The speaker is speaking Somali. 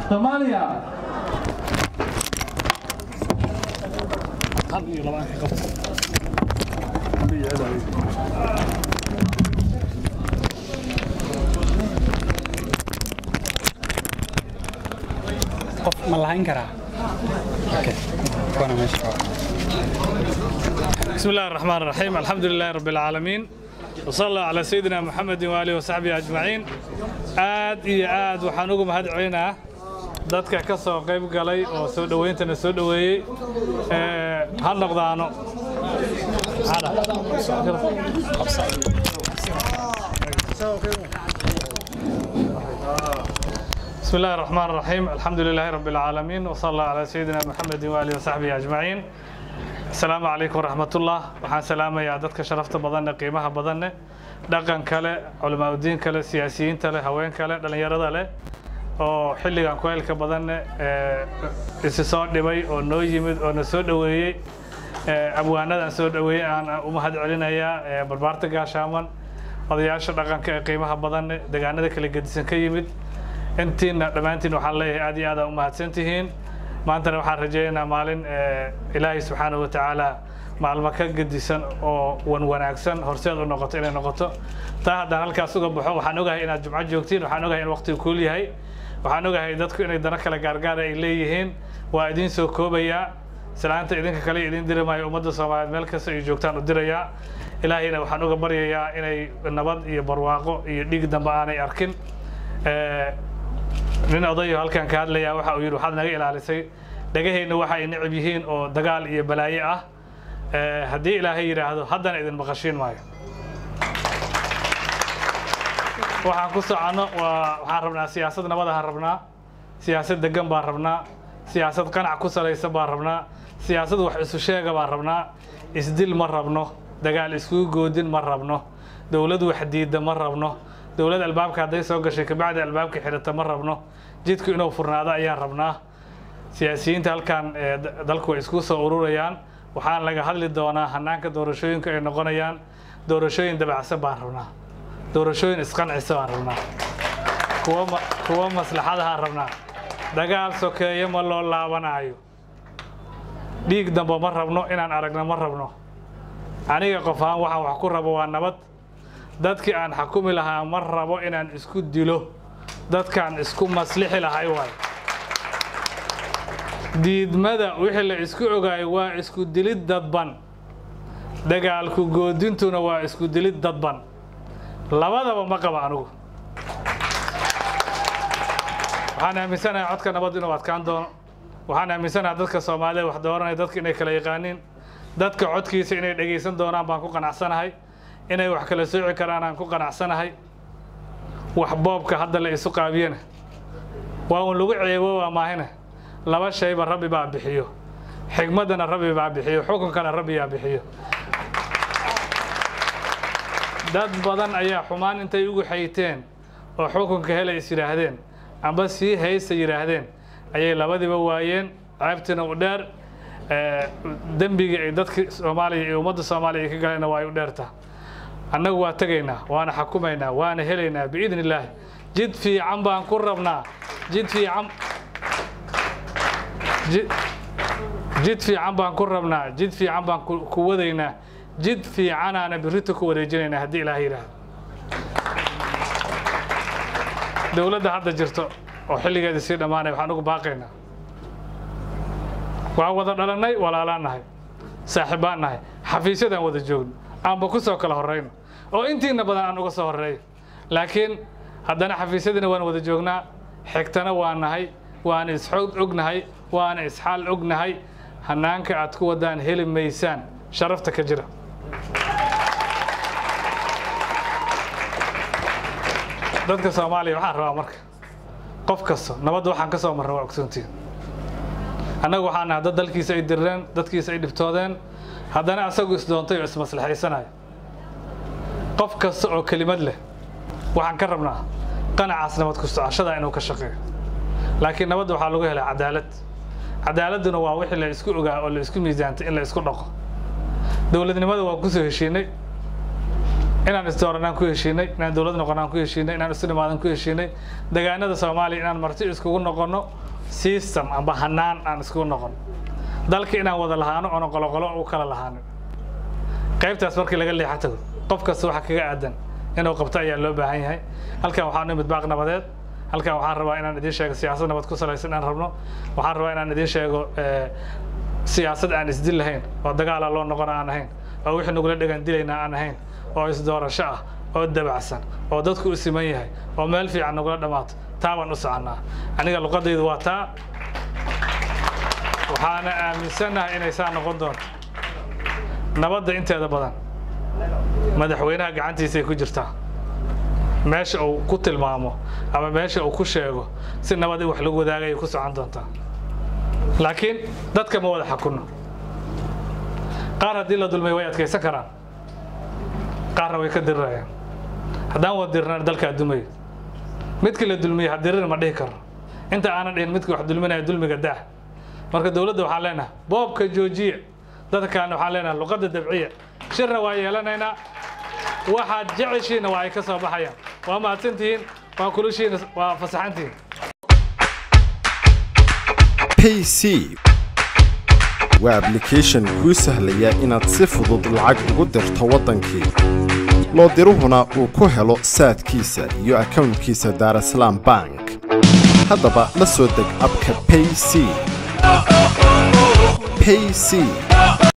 soomaaliya qof ma lahayn karaa kuwana meesha بسم الله الرحمن الرحيم الحمد لله رب العالمين وصلى الله على سيدنا محمد وآله وصحبه أجمعين aad iyo aad waxaan ugu mahad celinaa dadka ka soo qayb galay oo soo dhawayntana soo dhaweeyey Ee, ha noqdaano بسم الله الرحمن الرحيم الحمد لله رب العالمين وصلى الله على سيدنا محمد وآله وصحبه أجمعين asalaamu calaykum waraxmatullah waxaan salaamayaa dadka sharafta badanne qiimaha badanne dhaqan kale culimaadudiin kale siyaasiyiinta leh haween kale dhallinyarada leh oo xilligan kuheylka badanne ee, isi soo dhibay oo noo yimid oo na soo dhoweeyey ee, abwaanadan soo dhoweeyey aan u mahad celinayaa ee, barbaarta gaashaaman odayaasha dhaqanka ee qiimaha badanne deegaanada kala gedisan ka yimid intiina dhammaantiin waxaan leeyahay aad iyo aad aa u mahadsantihiin maantana waxaan rajaynaynaa maalin ee, ilaahay subxaanahu wa tacaala maalmo ka gedisan oo wan wanaagsan horseed u noqoto inay noqoto taa haddaan halkaas uga baxo waxaan ogahay inaad jumco joogtiin waxaan ogahay in waqtigu kuul yahay waxaan ogahay dadku inay dano kala gaargaara ay leeyihiin waa idiin soo koobayaa salaanta idinka kale idiin diri maayo ummadda soomaaliyeed meel kasta ay joogtaan u dirayaa ilaahayna waxaan uga baryayaa inay nabad iyo barwaaqo iyo dhiig dambe aanay arkin Ee, nin odayo halkan ka hadlaya waxa uu yidhi waxaad naga ilaalisay dhagaheenna waxa ay necab yihiin oo dagaal iyo balaaye ah Ee, haddii ilaahay yidhaahdo haddana idin maqashiin maayo waxaan ku soconno waa waxaan rabnaa siyaasad nabadahaan rabnaa siyaasad degan baan rabnaa siyaasad qanac ku salaysan baan rabnaa siyaasad wax isu sheega baan rabnaa isdil ma rabno dagaal iskugu goodin ma rabno dowlad wax diidda ma rabno dowlad albaabka hadday soo gashay kabacdi albaabka xidhata ma rabno jidku inuu furnaado ayaan rabnaa siyaasiyiinta halkan ee da- dalku way isku soo ururayaan waxaan laga hadli doonaa hanaanka doorashooyinka ay noqonayaan doorashooyin dabacsan baan rabnaa doorashooyin isqancisa baan rabnaa kuwa ma- kuwa maslaxadahaan rabnaa dagaal sokeeye ma loo laabanaayo dhiig dambe ma rabno inaan aragno ma rabno aniga qof ahaan waxaan wax ku rabo waa nabad dadkii aan xakumi lahaa ma rabo inaan isku dilo dadkaan isku maslixi lahay waay diidmada wixii la isku ogaayay waa isku dilid dadban dagaalku goodintuna waa isku dilid dadban labadaba ma qaba anigu waxaan aaminsanahay codka nabad inuu adkaan doono waxaan aaminsanahay dadka soomaalida wax dooranaya dadka inay kala yaqaaniin dadka codkiisa inay dhegaysan doonaan baan ku qanacsanahay inay wax kala sooci karaan aan ku qanacsanahay wax boobka hadda la isu qaabiyana waa uun lagu ceeboobaa maahine laba shayba rabbi baa bixiyo xigmaddana rabbi baa bixiyo xukunkana rabbi yaa bixiyo dad badan ayaa xumaan intay ugu xayteen oo xukunka helay is yidhaahdeen amba sii haysta yidhaahdeen ayay labadiba waayeen ceebtina u dheer ee, dembigii ay dadka soomaaliya iyo ummadda soomaaliya ay ka galeenna waa ay u dheertaa annagu waa tegaynaa waana xakumaynaa waana helaynaa biidni illaahi jid fiican baan ku rabnaa jid fiican ji- jid fiican baan ku rabnaa jid fiican baan ku ku wadaynaa jid fiicanaana birrito ku wareejinaynaa haddii ilaahay yidhaahdo dowladda hadda jirto oo xilligeeda sii dhammaanaya waxaan ugu baaqaynaa waan wada dhalannay walaalaan nahay saaxiibbaan nahay xafiisyadaan wada joogno aanba ku soo kala horrayno oo intiina badan aan uga soo horreeyo laakiin haddana xafiisyadina waan wada joognaa xigtana waa nahay waana isxog ognahay waana isxaal ognahay hanaanka aad ku wadaan heli maysaan sharafta ka jira dadka soomaaliya waxaan rabaa marka qof kasta nabadda waxaan ka soo marra waa ogsoontiin annagu waxaan nahay dad dalkiisa ay dirreen dadkiisa ay dhibtoodeen haddana asagu isdoontay oo ismaslaxaysanaya qof kasta oo kelimad leh waxaan ka rabnaa qanacaas nabad ku socoshada inuu ka shaqeeyo laakiin nabadda waxaa lagu helaa cadaalad cadaaladduna waa wixii la isku ogaa oo la isku miisaantay in la isku dhaqo dowladnimada waan kusoo heshiinay inaan isdooranaan ku heshiinay inaan dowlad noqonaan ku heshiinay inaan isu nimaadan ku heshiinay degaanada soomaaliya inaan marti iskugu noqono system amba hanaan aan iskugu noqono dalka inaan wada lahaano oona qoloqolo u kala lahaanin qaybtaas markii laga leexa tago qof kasta waxa kaga aadan inuu qabto ayaa loo baahan yahay halkan waxaan nimid baaq nabadeed halkan waxaan rabaa inaan idiin sheego siyaasad nabad ku salaysan inaan rabno waxaan rabaa inaan idiin sheego siyaasad aan isdil lahayn oo dagaala loo noqon aan ahayn oo wixii nagula dhegan dilayna aan ahayn oo isdoorasho ah oo dabacsan oo dadku u siman yahay oo meel fiican nagula dhammaato taa baan u soconnaa aniga luqadaydu waa taa waxaana aaminsannahay inay saa noqon doonto nabadda inteeda badan madaxweynaha gacantiisay ku jirtaa meesha uu ku tilmaamo ama meesha uu ku sheego si nabad in wax lagu wadaagayay ku socon doontaa laakiin dadka ma wada xakunno qaar haddii la dulmay way adkaysan karaan qaarna way ka dirirayaan haddaan wada dirirnaan dalkaa dumayo midkii la dulmiyey ha dirir ma dhihi karno inta aanan dhihin midkii wax dulminaya dulmiga daah marka dowladda waxaan leenahay boobka joojiya dadka kalena waxaan leenahay luqadda dabciya shirna waa yeelanaynaa waxaad jeceshiina waa ay ka soo baxayaan waa mahadsantihiin waa kulushiina waa fasaxantihiin payc waa ablication kuu sahlaya inaad si fudud lacag ugu dirto waddankii loo diruhuna uu ku helo saadkiisa iyo akownkiisa daarasalaam bank haddaba la soo deg abka payc payc